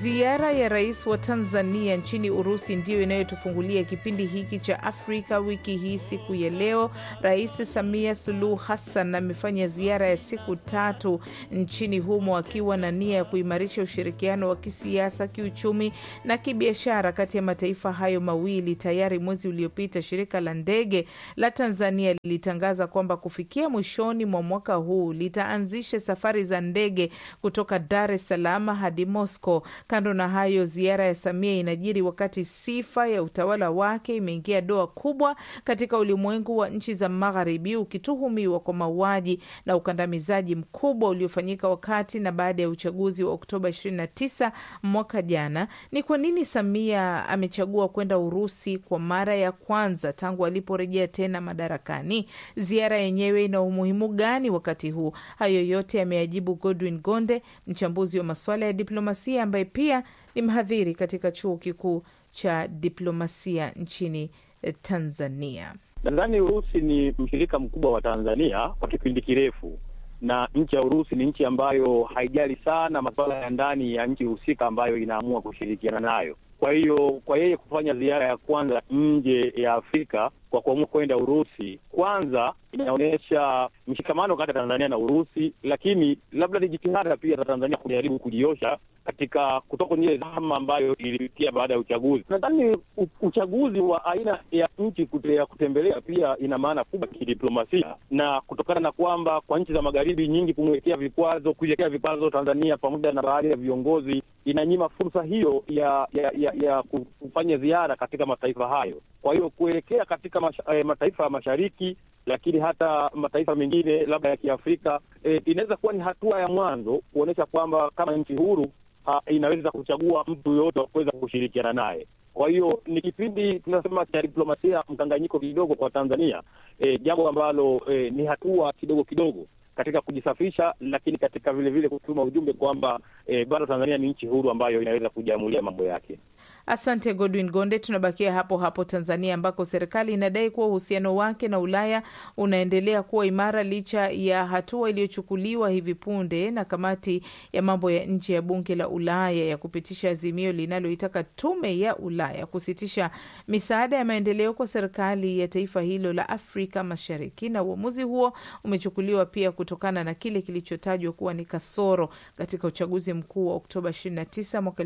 Ziara ya rais wa Tanzania nchini Urusi ndiyo inayotufungulia kipindi hiki cha Afrika wiki hii. Siku ya leo, Rais Samia Suluhu Hassan amefanya ziara ya siku tatu nchini humo akiwa na nia ya kuimarisha ushirikiano wa kisiasa, kiuchumi na kibiashara kati ya mataifa hayo mawili. Tayari mwezi uliopita, shirika la ndege la Tanzania lilitangaza kwamba kufikia mwishoni mwa mwaka huu litaanzisha safari za ndege kutoka Dar es Salaam hadi Moscow. Kando na hayo, ziara ya Samia inajiri wakati sifa ya utawala wake imeingia doa kubwa katika ulimwengu wa nchi za Magharibi, ukituhumiwa kwa mauaji na ukandamizaji mkubwa uliofanyika wakati na baada ya uchaguzi wa Oktoba 29 mwaka jana. Ni kwa nini Samia amechagua kwenda Urusi kwa mara ya kwanza tangu aliporejea tena madarakani? Ziara yenyewe ina umuhimu gani wakati huu? Hayo yote yameajibu Godwin Gonde, mchambuzi wa masuala ya diplomasia ambaye pia ni mhadhiri katika chuo kikuu cha diplomasia nchini Tanzania. Nadhani Urusi ni mshirika mkubwa wa Tanzania kwa kipindi kirefu, na nchi ya Urusi ni nchi ambayo haijali sana masuala ya ndani ya nchi husika ambayo inaamua kushirikiana nayo. Kwa hiyo kwa yeye kufanya ziara ya kwanza nje ya Afrika kwa kuamua kwenda Urusi, kwanza inaonyesha mshikamano kati ya Tanzania na Urusi, lakini labda ni jitihada pia za Tanzania kujaribu kujiosha katika kutoka kwenye ile dhama ambayo ilipitia baada ya uchaguzi. Nadhani uchaguzi wa aina ya nchi ya kutembelea pia ina maana kubwa kidiplomasia, na kutokana na kwamba kwa nchi za magharibi nyingi kumwekea vikwazo, kuiwekea vikwazo Tanzania pamoja na baadhi ya viongozi, inanyima fursa hiyo ya ya, ya, ya kufanya ziara katika mataifa hayo. Kwa hiyo kuelekea katika masha, eh, mataifa ya mashariki lakini hata mataifa mengine labda ya Kiafrika eh, inaweza kuwa ni hatua ya mwanzo kuonyesha kwamba kama nchi huru ha, inaweza kuchagua mtu yoyote wa kuweza kushirikiana naye. Kwa hiyo ni kipindi tunasema cha diplomasia mkanganyiko kidogo kwa Tanzania, eh, jambo ambalo eh, ni hatua kidogo kidogo katika kujisafisha, lakini katika vile vile kutuma ujumbe kwamba eh, bado Tanzania ni nchi huru ambayo inaweza kujiamulia mambo yake. Asante Godwin Gonde. Tunabakia hapo hapo Tanzania, ambako serikali inadai kuwa uhusiano wake na Ulaya unaendelea kuwa imara licha ya hatua iliyochukuliwa hivi punde na kamati ya mambo ya nje ya bunge la Ulaya ya kupitisha azimio linaloitaka tume ya Ulaya kusitisha misaada ya maendeleo kwa serikali ya taifa hilo la Afrika Mashariki. Na uamuzi huo umechukuliwa pia kutokana na kile kilichotajwa kuwa ni kasoro katika uchaguzi mkuu wa Oktoba 29 mwaka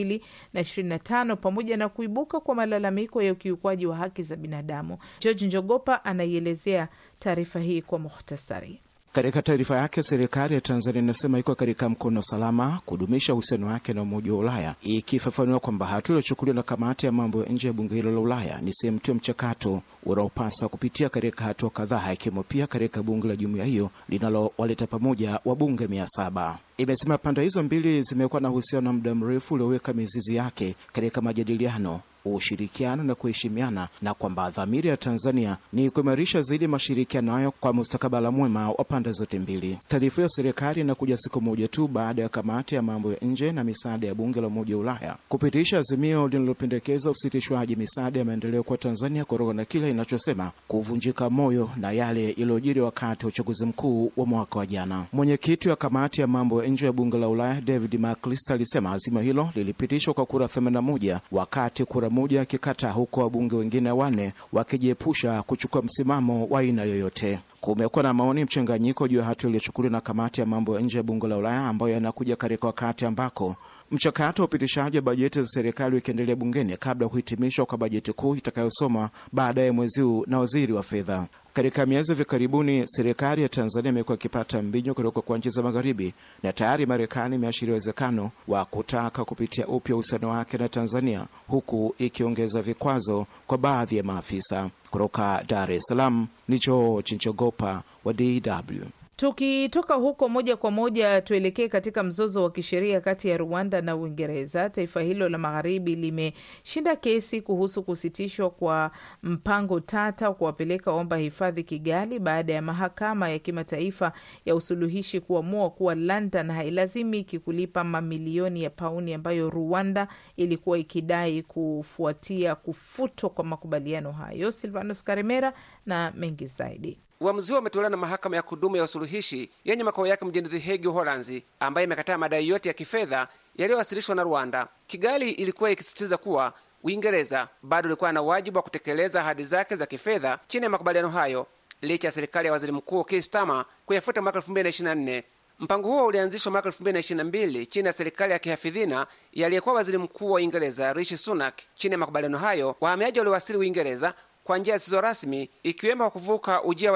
2025 pamoja na kuibuka kwa malalamiko ya ukiukwaji wa haki za binadamu. George Njogopa anaielezea taarifa hii kwa muhtasari. Katika taarifa yake, serikali ya Tanzania inasema iko katika mkono salama kudumisha uhusiano wake na Umoja wa Ulaya, ikifafanua kwamba hatua iliyochukuliwa na kamati ya mambo ya nje ya bunge hilo la Ulaya ni sehemu tu ya mchakato unaopasa kupitia katika hatua kadhaa, ikiwemo pia katika bunge la jumuiya hiyo linalowaleta pamoja wabunge mia saba. Imesema pande hizo mbili zimekuwa na uhusiano wa muda mrefu ulioweka mizizi yake katika majadiliano ushirikiano na kuheshimiana na kwamba dhamira ya Tanzania ni kuimarisha zaidi mashirikiano hayo kwa mustakabala mwema wa pande zote mbili. Taarifa ya serikali inakuja siku moja tu baada ya kamati ya mambo ya nje na misaada ya bunge la Umoja wa Ulaya kupitisha azimio linalopendekeza usitishwaji misaada ya maendeleo kwa Tanzania kutokana na kile inachosema kuvunjika moyo na yale yaliyojiri wakati wa uchaguzi mkuu wa mwaka wa jana. Mwenyekiti wa kamati ya mambo ya nje ya bunge la Ulaya David McAllister alisema azimio hilo lilipitishwa kwa kura 81 wakati kura moja akikataa, huko wabunge wengine wanne wakijiepusha kuchukua msimamo wa aina yoyote. Kumekuwa na maoni mchanganyiko juu ya hatua iliyochukuliwa na kamati ya mambo ya nje ya bunge la Ulaya ambayo yanakuja katika wakati ambako mchakato wa upitishaji wa bajeti za serikali ukiendelea bungeni kabla ya kuhitimishwa kwa bajeti kuu itakayosomwa baadaye mwezi huu na waziri wa fedha. Katika miezi hivi karibuni, serikali ya Tanzania imekuwa ikipata mbinyo kutoka kwa nchi za Magharibi, na tayari Marekani imeashiria uwezekano wa kutaka kupitia upya uhusiano wake na Tanzania, huku ikiongeza vikwazo kwa baadhi ya maafisa. Kutoka Dar es Salaam ni George Njogopa wa DW. Tukitoka huko moja kwa moja tuelekee katika mzozo wa kisheria kati ya Rwanda na Uingereza. Taifa hilo la magharibi limeshinda kesi kuhusu kusitishwa kwa mpango tata wa kuwapeleka waomba hifadhi Kigali baada ya mahakama ya kimataifa ya usuluhishi kuamua kuwa London hailazimiki kulipa mamilioni ya pauni ambayo Rwanda ilikuwa ikidai kufuatia kufutwa kwa makubaliano hayo. Silvanos Karemera na mengi zaidi. Uamuzi huo umetolewa na mahakama ya kudumu ya usuluhishi yenye makao yake mjini The Hague, Uholanzi, ambayo imekataa madai yote ya kifedha yaliyowasilishwa na Rwanda. Kigali ilikuwa ikisisitiza kuwa Uingereza bado ilikuwa na wajibu wa kutekeleza ahadi zake za kifedha chini ya makubaliano hayo, licha ya serikali ya waziri mkuu Keir Starmer kuyafuta mwaka 2024. Mpango huo ulianzishwa mwaka 2022 chini ya serikali ya kihafidhina yaliyekuwa waziri mkuu wa Uingereza Rishi Sunak. Chini ya makubaliano hayo, wahamiaji waliowasili Uingereza kwa njia zisizo rasmi, ikiwemo kwa kuvuka ujia wa